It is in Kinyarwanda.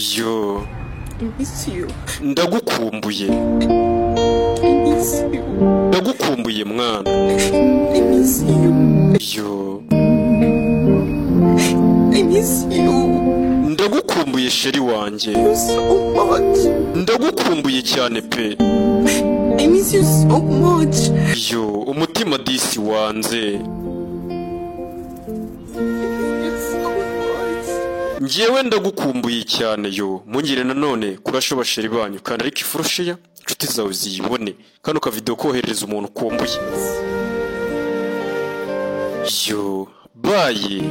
ibisiyo Ibisiyo. ndagukumbuye Ibisiyo. ndagukumbuye mwana Ibisiyo. yo Ibisiyo. ndagukumbuye sheri wanjye So much. ndagukumbuye cyane pe I miss you so much. yo umutima disi wanze So much. njyewe ndagukumbuye cyane yo mungire nanone kurashoba sheri banyu kandi ariko ifurushiya inshuti zawe ziyibone kano kavidewo koherereza umuntu ukumbuye yo baye